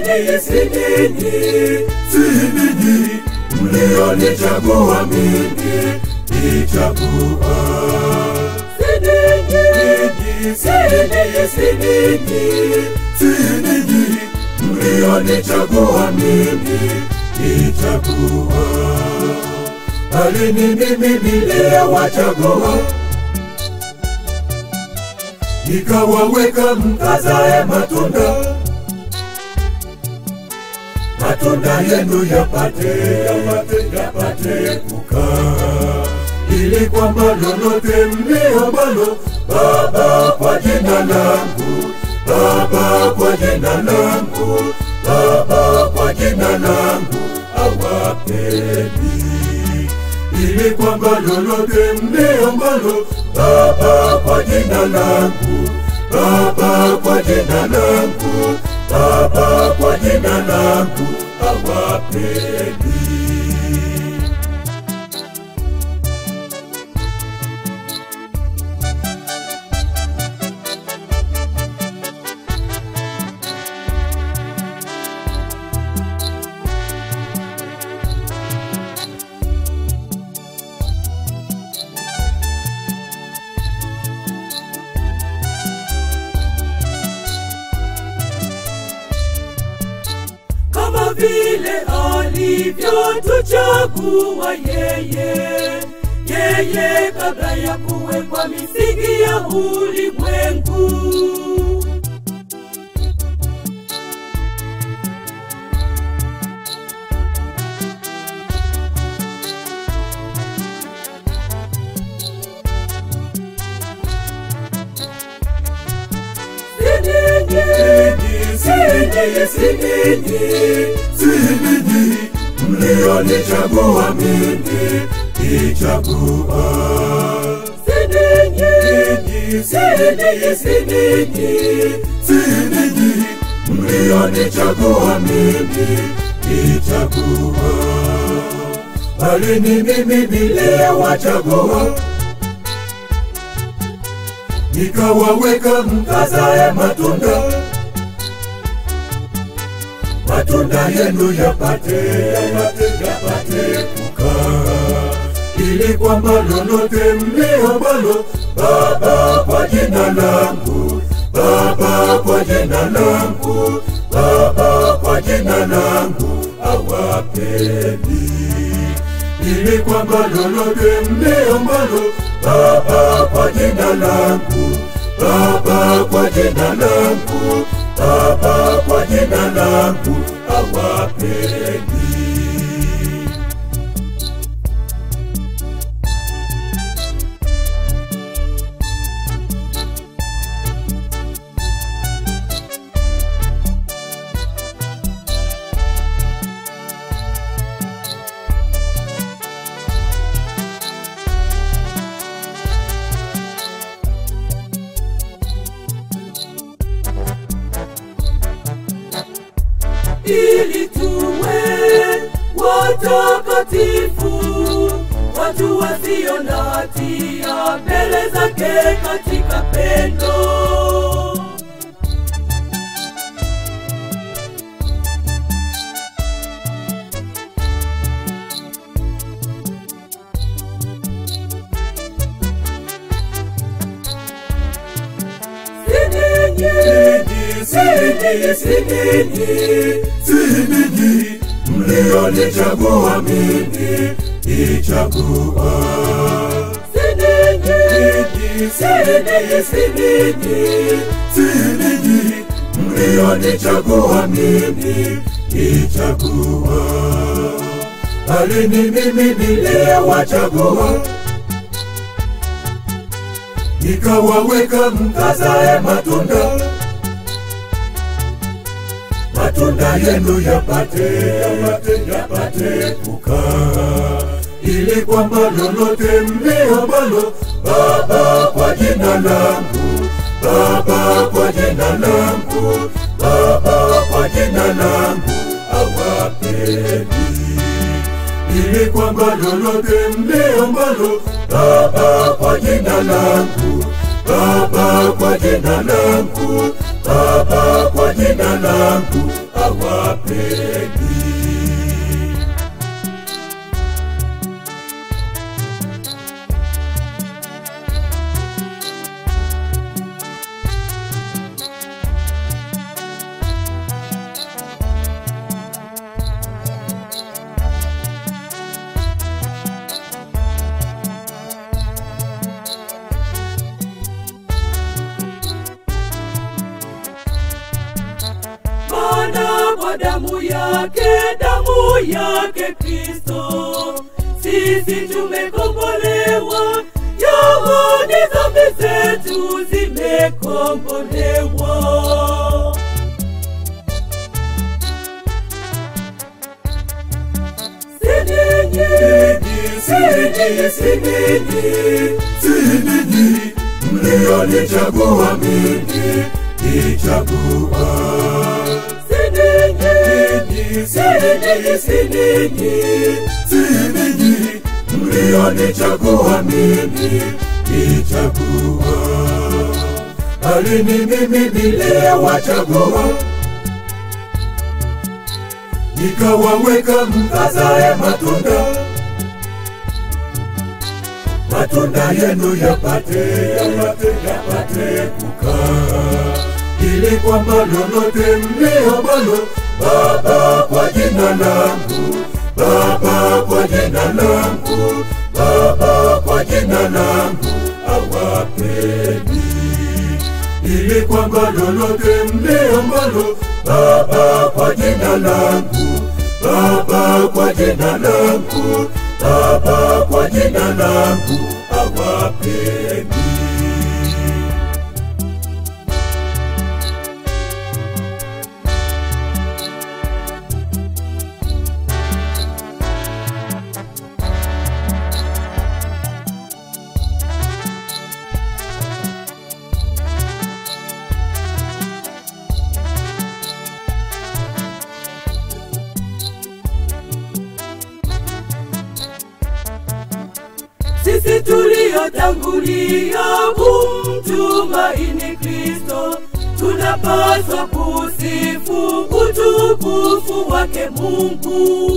ninyi, si ninyi, si ninyi mlionichagua mimi, nichagua. Si ninyi, si ninyi, si ninyi, si ninyi mlionichagua mimi, nichagua. Bali ni mimi niliyewachagua nikawaweka mkazae matunda, matunda yenu yapate yapate yapate kukaa, ili kwamba lolote mliombalo Baba kwa jina langu, Baba kwa jina langu, Baba kwa jina langu awapeni ili kwamba lolote mliombalo Baba kwa jina langu, Baba kwa jina langu, Baba kwa jina langu awapeni. kama vile alivyotuchagua yeye, yeye kabla ya kuwekwa misingi ya ulimwengu. mlionichagua mimi nichagua. Sininyi, sininyi, sininyi, sininyi mlionichagua mimi nichagua, bali ni mimi niliyewachagua nikawaweka mkazae matunda, matunda yenu yapate yapate yapate kukaa, ili kwamba lolote mliombalo Baba kwa jina langu, Baba kwa jina langu, Baba kwa jina langu awapeni ili kwamba lolote mliombalo Baba kwa jina langu, Baba kwa jina langu, Baba kwa jina langu awapeni. ili tuwe watakatifu, watu wasio na hatia mbele zake katika pendo. Sininyi, sininyi, sininyi mlionichagua mimi nichagua. Sininyi, sininyi, sininyi, sininyi mlionichagua mimi nichagua, bali ni mimi niliyewachagua nikawaweka mkazae matunda, matunda yenu yapate yapate yapate kukaa, ili kwamba lolote mliombalo Baba kwa jina langu, Baba kwa jina langu, Baba kwa jina langu awapeni ili kwamba lolote mliombalo Baba kwa jina langu, Baba kwa jina langu, Baba kwa jina langu awapendi. Maana kwa damu yake, damu yake Kristo, sisi tumekombolewa, yaani dhambi zetu zimekombolewa. Si ninyi, Si ninyi, si ninyi, si ninyi mlionichagua mimi, nichagua. si ninyi, Ninyi, si ninyi, si ninyi, si ninyi mlionichagua mimi, nichagua. Bali ni mimi niliyewachagua, nikawaweka mkazae matunda matunda yenu yapate yapate yapate kukaa, ili kwamba lolote mliyombalo Baba kwa jina langu, Baba kwa jina langu, Baba kwa jina langu awapeni, ili kwamba lolote mliyombalo Baba kwa jina langu, Baba kwa jina langu, Baba kwa jina langu awapeni. sisi tuliotangulia kumtumaini Kristo, tunapaswa kusifu utukufu wake Mungu.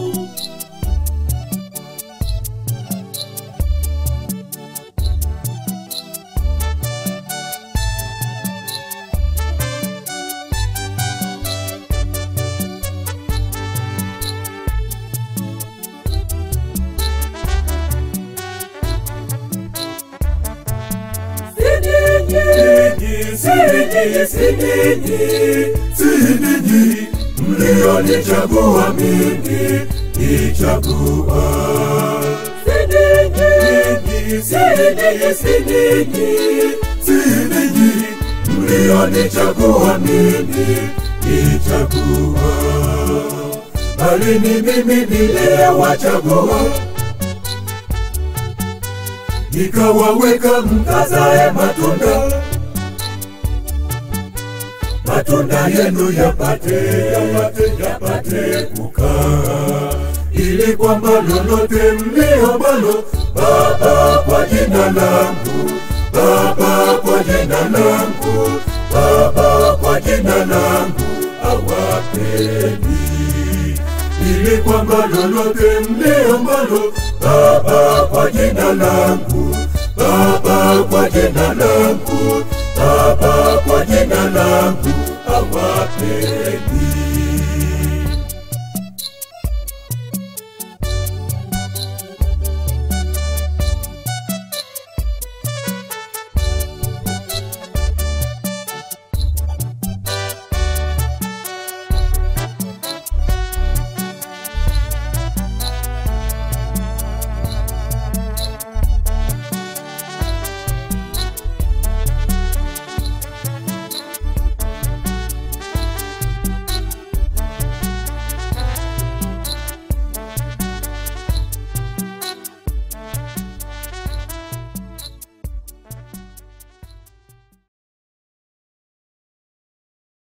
Si ninyi, Si ninyi, si ninyi, si ninyi mlionichagua mimi, nichagua. si ninyi, Ninyi, si ninyi, si ninyi, si ninyi mlionichagua mimi, nichagua. Bali ni mimi niliyewachagua, nikawaweka mkazae matunda matunda yenu yapate yapate yapate kukaa, ili kwamba lolote mliombalo Baba kwa jina langu, Baba kwa jina langu, Baba kwa jina langu awapeni, ili kwamba lolote mliombalo Baba kwa jina langu, Baba kwa jina langu, Baba kwa jina langu awapeni.